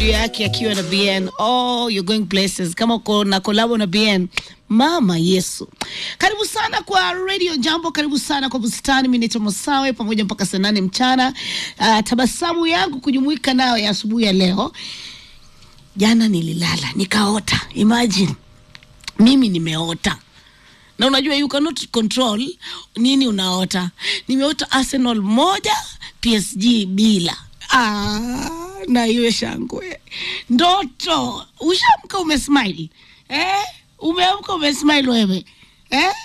yake akiwa na BN. Oh, you're going places. Kama uko na kolabo na BN, mama Yesu. Karibu sana kwa Radio Jambo, karibu sana kwa bustani. Mimi naitwa Masawe pamoja mpaka saa nane mchana. Uh, tabasamu yangu kujumuika nayo ya asubuhi ya leo. Jana nililala nikaota, imagine mimi nimeota na unajua you cannot control nini unaota. Nimeota Arsenal moja PSG bila. Ah, na iwe shangwe ndoto. Ushamka umesmile eh? Umeamka umesmile wewe eh?